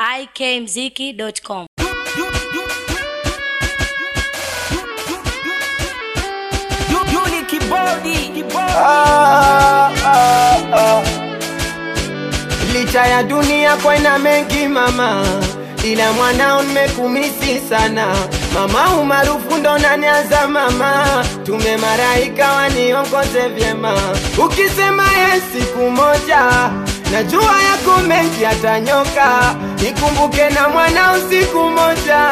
ikmziki.com. Yuli kibodi kibodi. Ah, ah, ah. Licha ya dunia kwena mengi mama, ila mwanao nimekumisi sana mama, umaarufu ndo nanianza mama, tume maraika waniongoze vyema, ukisema ye siku moja najua yako mengi atanyoka, nikumbuke na mwanao siku moja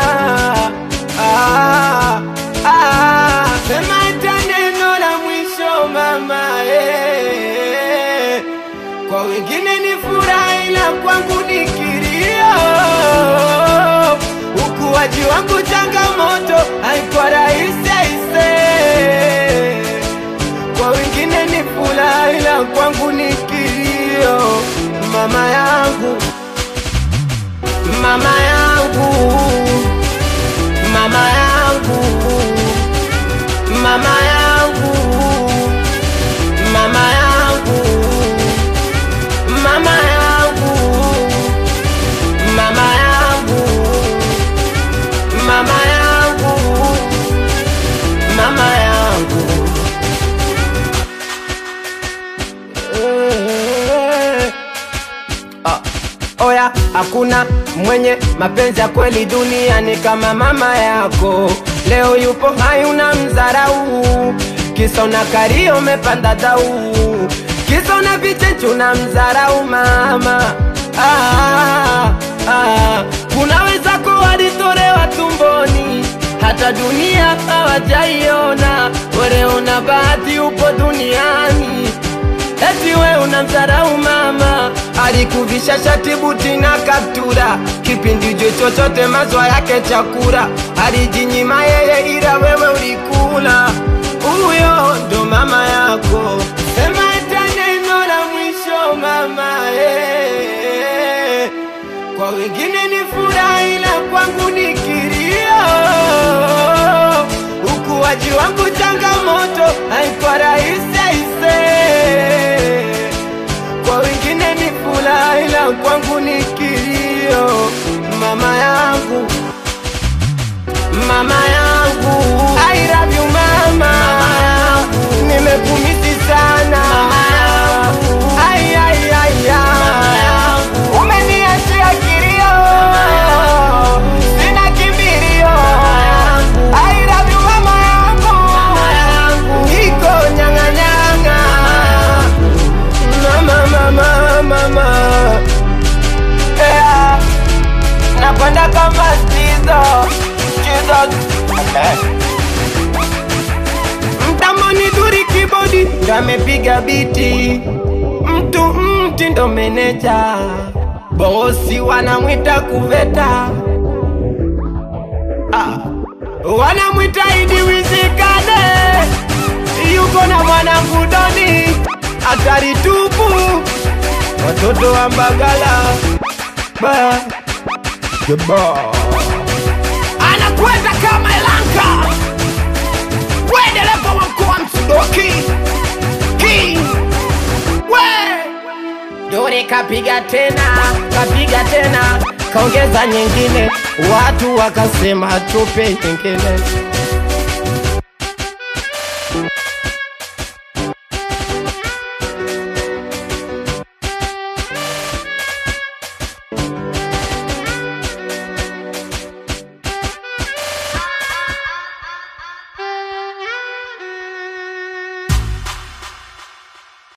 ah, ah, sema hata neno la mwisho mama eh. Kwa wengine ni furaha ila kwangu ni kilio. Ukuaji wangu changamoto, haikuwa rahisi aise. Kwa wengine ni furaha ila kwangu ni kilio. Mama yangu, mama yangu, mama yangu, mama yangu, mama yangu mama yangu, mama yangu, mama yangu, mama yangu. Eh. Ah, Oya, hakuna mwenye mapenzi ya kweli duniani kama mama yako. Leo yupo hai una mzarau, kisa una kari umepanda dau, kisa una vichenchu na mzarau mama. Ah, ah, kuna wenzako walitolewa tumboni, hata dunia hawajaiona. Wewe una bahati upo duniani Eti we unamdharau mama, alikuvisha shati buti na kaptura, kipindi jo chochote mazwa yake chakula, alijinyima yeye ila wewe ulikula. Huyo ndo mama yako, sema hata neno la mwisho mama eh. Kwa wengine ni furaha ila kwangu ni kilio. Ukuaji wangu changamoto, haikuwa rahisi aise. Kwa wengine ni furaha ila kwangu ni kilio. Mama yangu, mama yangu, I love you mama, nimekumisi sana Ai, ai, ai, ai. Umeniachia kilio, sina kimbilio. I love you mama yangu, niko nyang'anyang'a mama, mama, mama. Yeah. Napanda kama Jesus, Jesus. Mtamoni duri kibodi ndo amepiga biti, mtu mti ndo meneja, bosi wanamwita kuveta, ah. wanamwita Idi Wizikane, yuko na mwanangu Doni, hatari tupu, watoto wa Mbagala ba Anakwenda kama Elanka. We dereva wa mkoa Msudoki. King. We. Dore kapiga tena, kapiga tena, kaongeza nyingine, watu wakasema tupe nyingine.